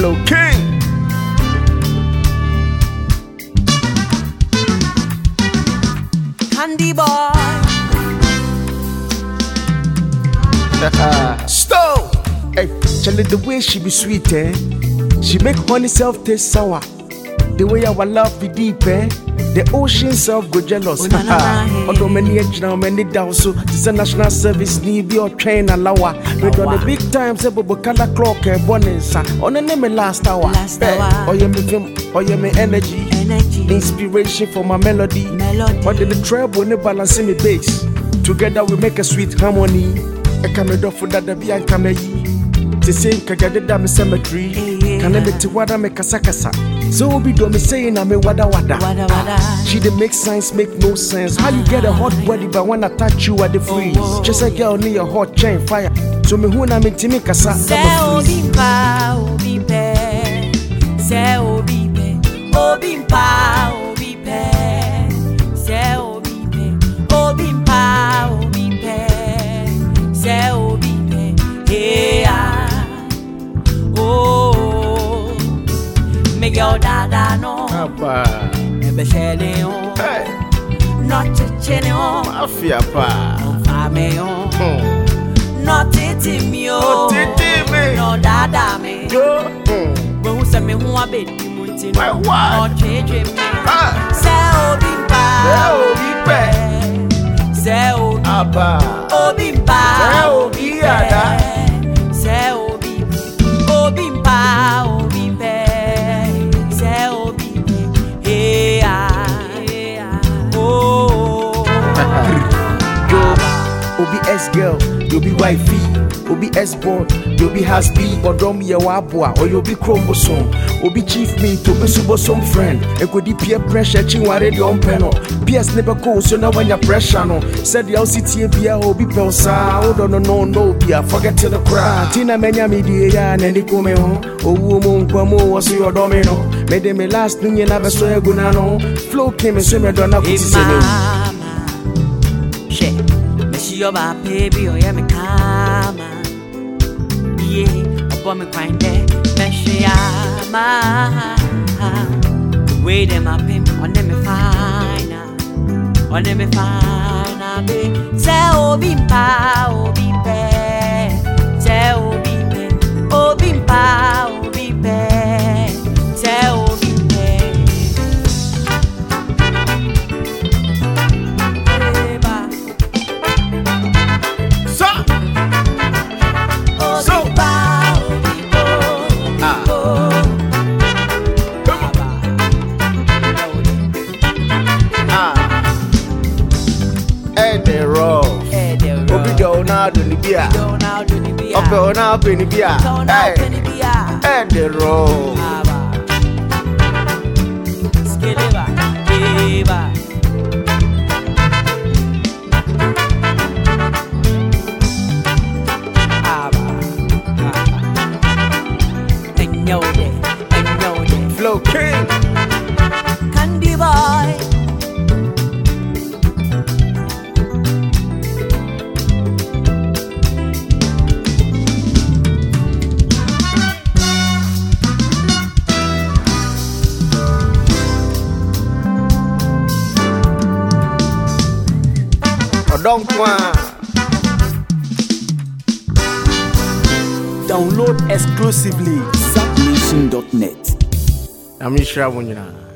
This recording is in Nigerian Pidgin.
Flow King. Candy boy. Stone. Hey, Charlie, the way she be sweet, eh? She make honey self taste sour. The way our love be deep, eh? The ocean self go jealous. Oh, na, na, na, hey. Although many age now, many down so this a national service need be or train and lawa. We done the big time, say bobo color clock and bonus. On the name last hour. Last Eh, hour. Oh yeah, me film, oh yeah, me energy. Energy. Inspiration for my melody. Melody. But the treble when they balance me bass. Together we make a sweet harmony. I come a for that the and come yi. To say kagade dam cemetery. Yeah. Can I make to wada me kasa kasa? So be do me saying I'm a wada wada. Wada wada. She dey make sense, make no sense. How you get a hot body, but when I touch you at the freeze? Oh. Just a girl need a hot chain fire. So me who na me timi kasa. Say I'm a freeze. obi mpa obi pẹ. Say obi pẹ. Obi mpa obi pẹ. Say obi pẹ. Obi mpa obi pẹ. Say obi pẹ. Hey ah. Oh. Me girl dada no. Apa. Ebe shele on. Hey, Not chichene on. mafia pa. Fame on. Hmm. Not titi me Oh, on. titi me. No dada me. Yo. Hmm. When we say me who a bit mu nti My no. what? No change me. Ah. Say obi mpa. Say obi pẹ. Say obi. Apa. Obi mpa. Say obi ada. Say obi. Obi mpa. Obi pẹ. Say obi pẹ. Hey ah. Hey ah. Oh. Yo, Obi S girl, you be wifey. Obi S boy, you be husband. Odom ye wabwa, or you be chromosome. Obi chief me to be subosom friend. E go di peer pressure, chinware di on peno. PS never go, so now when your pressure no. Said the LCT bia obi pelsa. Oh no no no no bia, forget to the crowd. Tina menya mi di ya na ni kome ho. Owu mo nkwa mo wasu your domino. Me de me last nunye na beso eguna no. Flow came and so me dona Hey kuti se me. mama, she, me she your my baby, oh yeah me kama, yeah, upon me grind there, me she ama, wait them up him, on them me fine, on them me fine, be, say obi mpa, obi pe, say obi pe, obi mpa, obi pe, say obi pe. Eba. So, So- Obiba, obibo, Ah. obibo. Aba. ah, and the rough. Eh, there we Obi go. do na do ni bia. Go now, do the beer. Ope na pe ni bia. Go now, do Hey, the beer. and the rough. Aba. Skeliba, eba. Aba, aba. Enyode, enyode. Flow King. Candy boy. Odonkwa. Download exclusively subnation.net. I'm Ishra Wunyina.